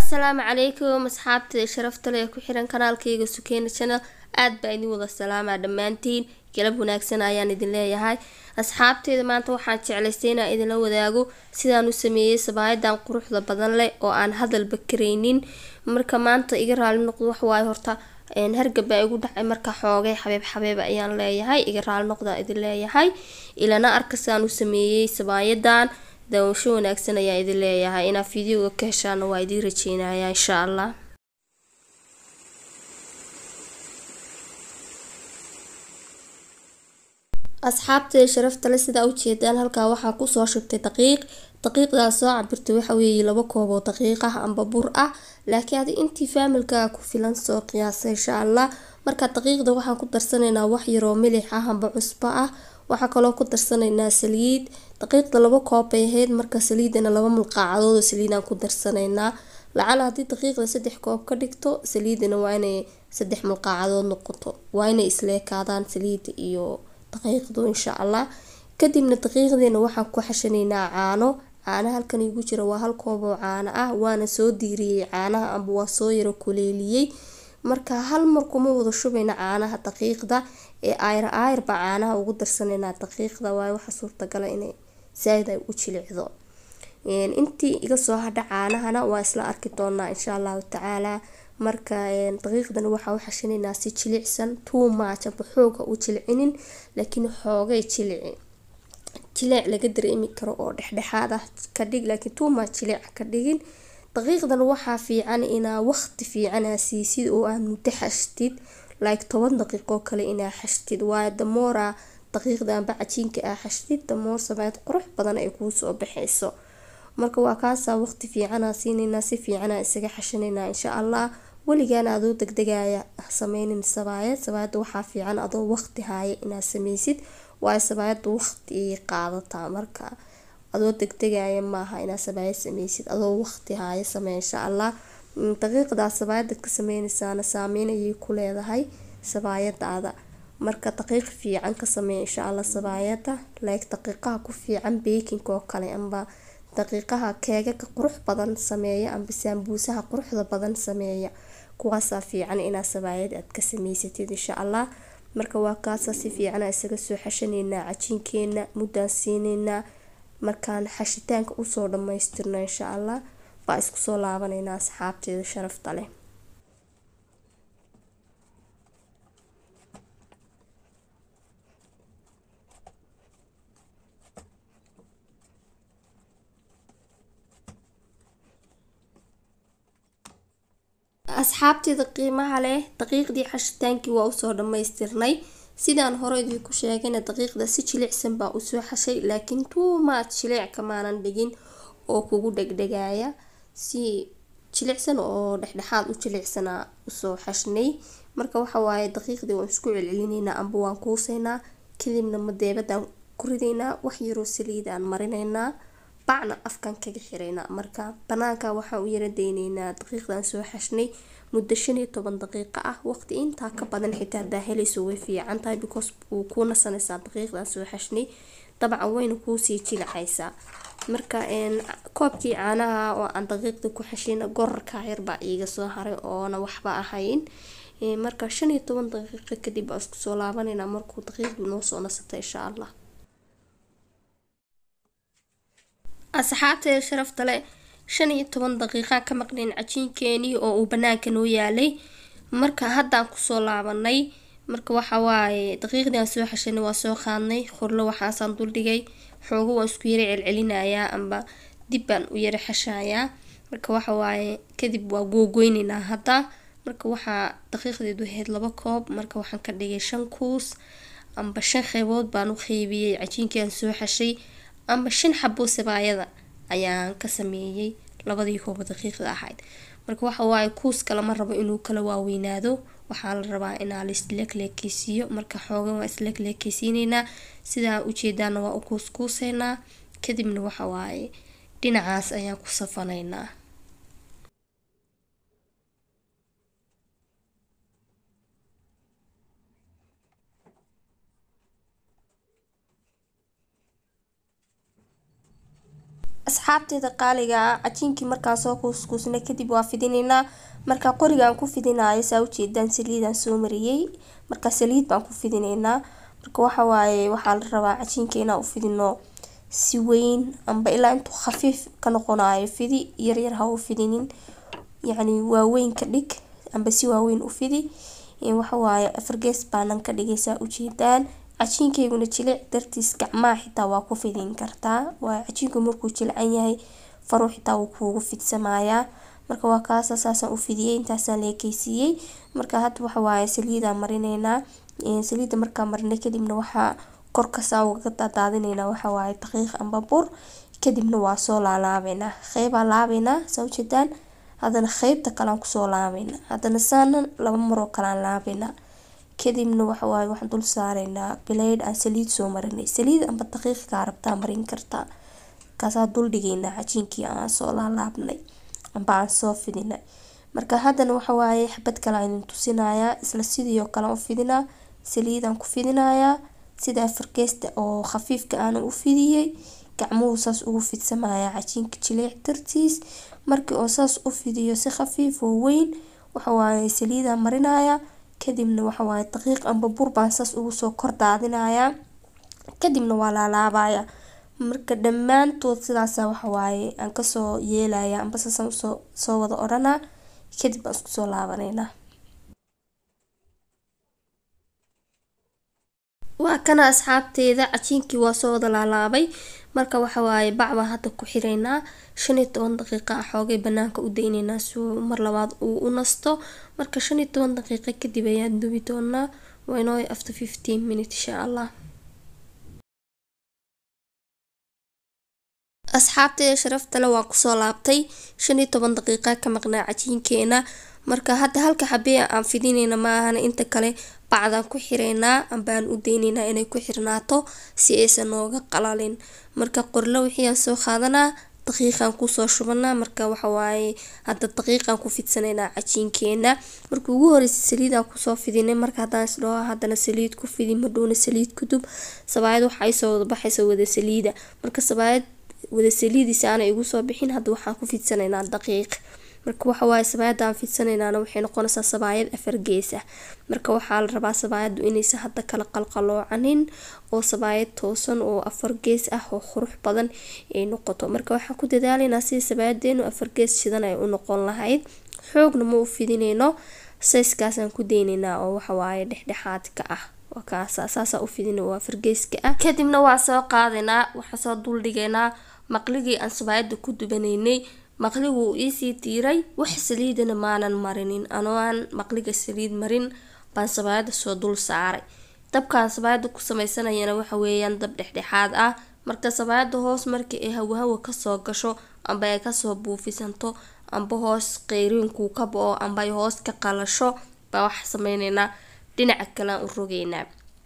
assalaamu calaykum asxaabta sharafta leh ee ku xiran kanaalkayga sukeena channel aad baa idin wada salaamaa dhammaantiin galab wanaagsan ayaan idin leeyahay asxaabteeda maanta waxaan jeclaystay inaan idinla wadaago sidaan u sameeyey sabaayadan quruxda badan leh oo aan hadalba karaynin marka maanta iga raali noqdo waxwaaye horta hargab baa igu dhacay marka xoogay xabeeb xabeeb ayaan leeyahay iga raali noqdaa idin leeyahay ilana arkasaan u sameeyey sabaayadan daawasho wanaagsan ayaa idin leeyahay inaad fideoga ka heshaana waa idiin rajeynaya insha allah asxaabtee sharafta le sidaa ujeedaan halkaa waxaa kusoo shubtay daqiiq daqiiqdaas soo cabirtay waxa weeye laba koob oo daqiiq ah amba bur ah laakiin adi intii faamilkaa ku filan soo qiyaasa insha allah marka daqiiqda waxaan ku darsanaynaa wax yaroo milix ah amba cusbo ah waxaa kaloo ku darsanaynaa saliid daqiiqda laba koob bay ahayd marka saliidana laba mulqaacadood oo saliidaan ku darsanaynaa lacala haddii daqiiqda saddex koob ka dhigto saliidana waa inay saddex mulqaacadood noqoto waa inay isleekaadaan saliida iyo daqiiqdu insha allah kadibna daqiiqdeena waxaan ku xashanaynaa caano caanaha halkan igu jira waa hal koob oo caano ah waana soo diiriyey caanaha amba waa soo yaro kuleeliyey marka hal mar kuma wada shubayna caanaha daqiiqda ee ayr ayr baa caanaha ugu darsanaynaa daqiiqda waayo waxa suurtagala inay saaid ay u jilicdo intii iga soo hadha caanahana waa isla arki doonaa insha allahu tacaala marka daqiiqdana waxaa u xashanaynaa si jilicsan too much aba xooga u jilicinin laakiin xoogay jilici jilic laga dareemi karo oo dhexdhexaad ah ka dhig laakiin too much jilic ka dhigin daqiiqdan waxaa fiican inaa waqti fiican aa siisid oo aad muddo xashtid like toban daqiiqoo kale inaa xashtid waayo damoora daqiiqda amba cajiinka aa xashtid damoor sameyd qurux badan ay kuusoo baxayso marka waa kaasaa waqti fiicanaa siinaynaa si fiicanaa isaga xashanaynaa insha allah weligaana adoo degdegaya sameynin sabaayad sabaayada waxaa fiican adoo waqti haaya inaad sameysid waayo sabaayada waqti ayay qaadataa marka adoo degdegaya maaha inaad sabaayad sameysid adoo waqti haaya samey insha allah daqiiqdaa sabaayadad ka sameynaysaana saameyn ayay ku leedahay sabaayadaada marka daqiiq fiican ka samey insha allah sabaayada like daqiiqaha ku fiican beekinka oo kale amba daqiiqaha keegaka qurux badan sameeya amba saambuusaha quruxda badan sameeya kuwaasaa fiican inaad sabaayad aad ka sameysatid insha allah marka waa kaasa si fiicana isaga soo xashanaynaa cajiinkeena muddaan siinaynaa markaan xashitaanka usoo dhamaystirno insha allah baa isku soo laabanaynaa asxaabteeda sharafta leh asxaabteeda qiimaha leh daqiiqdii xashitaankii waa usoo dhamaystirnay sidaan hore idinku sheegayna daqiiqda si jilicsan baa usoo xashay laakiin tuumaad jilic kamaanan dhigin oo kugu dhegdhegaya si jilicsan oo dhexdhexaad u jilicsanaa usoo xashnay marka waxawaaye daqiiqdii waan isku celcelineynaa amba waan kuuseynaa kadibna madeebadaan ku ridaynaa wax yaroo saliidaan marinaynaa bacna afkan kaga xiraynaa marka banaanka waxaan u yara dayneynaa daqiiqdan soo xashnay muddo shan iyo toban daqiiqo ah waqti intaa ka badan xitaa hadaa helayso way fiican tahay because wuu kuu nasanaysaa daqiiqdan soo xashnay dabcan wayna kuusii jilacaysaa marka koobkii caanaha oo aan daqiiqda ku xashina gorarka yarbaa iiga soo haray oona waxba ahayn marka shan iyo toban daqiiqo kadib baa isku soo laabaneynaa markuu daqiiqdu noo soo nasata insha allah asxaabteeda sharafta leh shan iyo toban daqiiqaan ka maqnayn cajiinkeenii oo uu banaanka noo yaalay marka haddaan kusoo laabanay marka waxa waaye daqiiqdii aan soo xashanay waa soo qaadnay qorlo waxaasaan duldhigay xoogo waan isku yara celcelinayaa amba dib baan u yara xashayaa marka waxa waaye kadib waa googoyneynaa hadda marka waxaa daqiiqdeedu ahayd laba koob marka waxaan ka dhigay shan kuus amba shan qeybood baan u qeybiyey cajiinkii aan soo xashay amba shan xabo sabaayada ayaan ka sameeyey labadii kooba daqiiqda ahayd marka waxa waaye kuuska lama rabo inuu kala waaweynaado waxaa la rabaa inaa la isleekleekeysiiyo marka xoogan waa isleekleekeysiineynaa sidaa ujeedaana waa u kuuskuuseynaa kadibna waxa waaye dhinacaas ayaan ku safanaynaa asxaabteeda qaaliga ah cajiinkii markaan soo kuuskuusnay kadib waa fidinaynaa marka qorigaan ku fidinaayo saa ujeedaan saliidaan soo mariyey marka saliid baan ku fidinaynaa marka waxawaaye waxaa la rabaa cajiinka inaan u fidino si weyn amba ilaa intuu khafiif ka noqonayo fidi yaryar ha u fidinin yacni waaweyn ka dhig amba si waaweyn u fidi waxawaaye afargees baanan ka dhigaysaa ujeedaan cajiinkayguna jilic dartiis gacmaha xitaa waa ku fidin kartaa waa cajiinku markuu jilcan yahay faruu xitaa wuu kuugu fidsamayaa marka waa kaasa saasaan u fidiyey intaasaan leekeysiiyey marka hadda waxawaaye saliidaan marineynaa saliida markaa marinay kadibna waxaa korkasaa ugaga daadaadineynaa waxawaaye daqiiq amba bur kadibna waa soo laalaabeynaa qeybaa laabeynaa saa ujeedaan haddana qeybta kalean kusoo laabeynaa haddana saana laba maroo kalean laabeynaa kadibna waxawaaye waxaan dul saareynaa bileyd aan saliid soo marinay saliid amba daqiiqkaa rabtaa marin kartaa markaasaa dul dhigeynaa cajiinkii aan soo laalaabnay amba aan soo fidinay marka haddana waxawaaye xabad kale aan idin tusinayaa isla sidii oo kale u fidinaa saliidaan ku fidinayaa sida afargeesta oo khafiifka aana u fidiyey gacmuhu saas ugu fidsamaya cajiinka jiliic dartiis markii oo saas u fidiyo si khafiif oo weyn waxawaaye saliidaan marinayaa kadibna waxawaaye daqiiq amba bur baan saas ugu soo kor daadinayaa kadibna waa laalaabayaa marka dhammaantood sidaasa waxawaaye aan kasoo yeelaya amba saasaan usoo soo wada odhanaa kadib baan isku soo laabaneynaa waa kana asxaabteeda cajiinkii waa soo wada laalaabay marka waxawaaye bac baan hadda ku xireynaa shan iyo toban daqiiqa ah xoogay banaanka u dayneynaa si uu mar labaad uu u nasto marka shan iyo toban daqiiqa kadib ayaan dubi doonaa waa inoo after fifteen minute insha allah asxaabteeda sharaftale waan kusoo laabtay shan iyo toban daqiiqa ka maqnaa cajiinkeena marka hadda halka xabee aan fidineyna maahana inta kale bacdaan ku xireynaa ambaan u deyneynaa inay ku xirnaato si aysan nooga qalalin marka qorlo wixii aan soo qaadanaa daqiiqaan kusoo shubanaa marka waxawaaye hadda daqiiqaan ku fidsanaynaa cajiinkeena marka ugu horeysa saliidaan kusoo fidinay marka haddaan isdhaho haddana saliid ku fidi madhowna saliid ku dub sabaayad waxa ay soo wada baxaysa wada saliida marka sabaayad wada saliidiisa aanay igu soo bixin hadda waxaan ku fidsanaynaa daqiiq marka waxawaaye sabaayada aan fidsanaynaana waxay noqonaysaa sabaayad afar gees ah marka waxaa la rabaa sabaayadu inaysan hadda kala qalqaloocanin oo sabaayad toosan oo afar gees ah oo qurux badan ay noqoto marka waxaan ku dadaalaynaa sidii sabaayadeenu afar gees shidan ay u noqon lahayd xoogna ma u fidineyno sayskaasaan ku deyneynaa oo waxawaaye dhexdhexaadka ah saasaa u fidina oo afar geeska ah kadibna waa soo qaadaynaa waxaa soo duldhigaynaa maqligii aan sabaayada ku dubanaynay maqligu uu iisii tiiray wax saliidana maanan marinin anoo aan maqliga saliid marin baan sabaayada soo dul saaray dabkaan sabaayada ku sameysanayana waxa weeyaan dab dhexdhexaad ah marka sabaayada hoos markii ay hawahawa kasoo gasho amba ay kasoo buufisanto amba hoos qeyriinkuu ka bo-o amba ay hoos ka qalasho baa waxa sameyneynaa dhinaca kalean u rogeynaa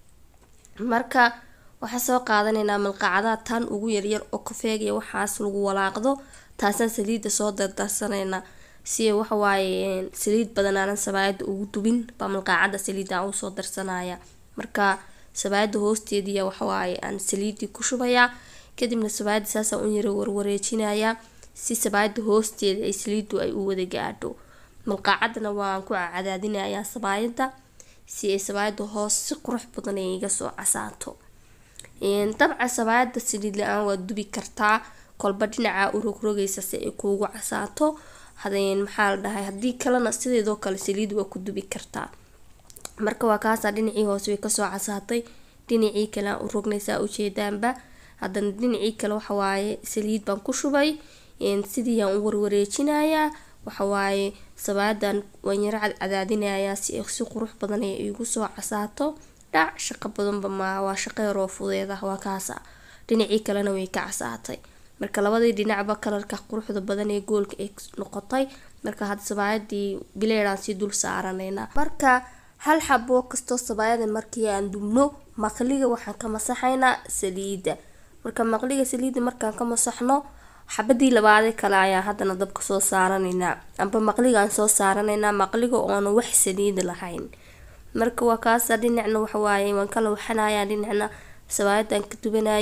marka waxaa soo qaadanaynaa malqacadaha tan ugu yaryar oo kafeegaya waxaas lagu walaaqdo taasaan saliida soo dardarsanaynaa si waxawaaye saliid badan aanan sabaayada ugu dubin baa malqaacada saliida usoo darsanaya marka sabaayada hoosteediya waxawaaye aan saliidii ku shubayaa kadibna sabaayada saasaan u yara warwareejinayaa si sabaayada hoosteeda ay saliidu ay u wada gaadho malqaacadana waan ku cadaadinayaa sabaayada si ay sabaayada hoos si qurux badan ay iga soo casaato dabca sabaayada saliid la-aan waad dubi kartaa kolba dhinaca u rogrogaysa si ay kuugu casaato maxaa la dhahay haddii kalena sideedoo kale saliid waa ku dubi kartaa marka waa kaasaa dhinacii hoose way kasoo casaatay dhinacii kale aan u rognaysaa ujeedaanba haddana dhinacii kale waxawaaye saliid baan ku shubay sidii aan u warwareejinayaa waxawaaye sabaadan waan yaro cadcadaadinayaa si ay si qurux badan ay igu soo casaato dhac shaqo badanba maaha waa shaqo yaroo fudeed ah waa kaasa dhinacii kalena way ka casaatay marka labadii dhinacba kalarka quruxda badan ee goolka ay noqotay marka hadda sabaayadii bileedaan sii dul saaranaynaa marka hal xaboo kastoo sabaayada markii aan dubno maqliga waxaan ka masaxaynaa saliida marka maqliga saliida markaan ka masaxno xabadii labaadee kale ayaa haddana dabka soo saaranaynaa amba maqligaan soo saaranaynaa maqliga oona wax saliida lahayn marka waa kaasa dhinacna waxawaaye waan kala waxanayaa dhinacna sabaayadaan ka dubanayaa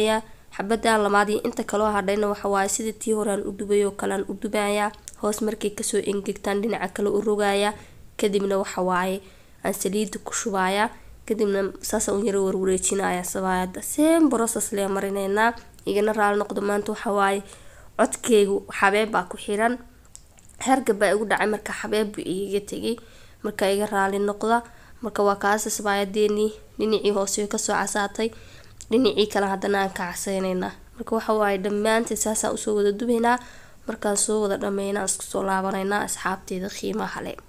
xabadan labaad iyo inta kaloo hadhayna waxawaaye sida tii horean u dubay oo kalean u dubayaa hoos markay kasoo engegtaan dhinaca kale u rogayaa kadibna waxawaaye aan saliida ku shubayaa kadibna saasa u yaro warwareejinaya sabaayada same process lee marineynaa igana raali noqdo maanta waxawaaye codkeygu xabeeb baa ku xiran hergab baa igu dhacay marka xabeeb buu igaga tegay marka iga raali noqda marka waa kaasa sabaayadeenii dhinacii hoose kasoo casaatay dhinacii kale haddana aan ka caseyneynaa marka waxawaaye dhammaanteed saasaan usoo wada dubaynaa markaan soo wada dhammeynaa isku soo laabaneynaa asxaabteeda qiimaha le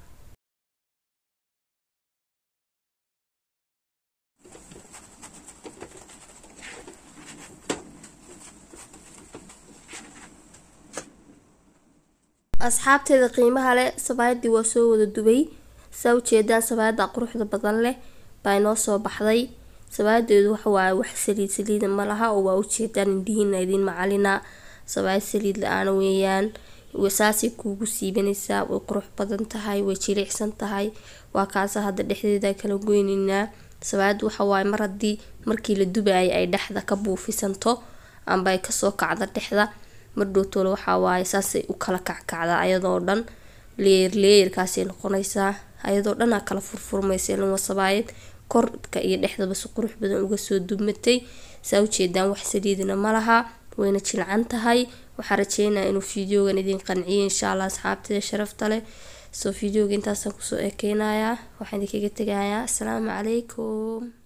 asxaabteeda qiimaha leh sabaayadii waa soo wada dubay saa ujeedaan sabaayada quruxda badan leh baa inoo soo baxday sabaayadeedu waxawaaye wax saliid saliida malaha oo waa ujeedaan indhihiina idiin macalina sabaayad saliid la-aana weeyaan saasay kuugu siibanaysaa way qurux badan tahay way jilicsan tahay waa kaasa hadda dhexdeeda kala goyneynaa sabaayad waxawaaye mar haddii markii la dubaayay ay dhexda ka buufisanto amba ay kasoo kacda dhexda mardhowtoole waxawaaye saasay u kala kackacdaa ayadoo dhan leer leerkaasay noqonaysaa ayadoo dhanaa kala furfurmaysa ilin wasabaayad korka iyo dhexdaba si qurux badan uga soo dumatay saa ujeedaan wax saliidina malaha wayna jilcan tahay waxaa rajeynaya inuu fideogan idin qanciyo insha allah asxaabteeda sharafta leh soo fideoga intaasaan kusoo ekeynayaa waxaan idinkaga tegayaa asalaamu calaykum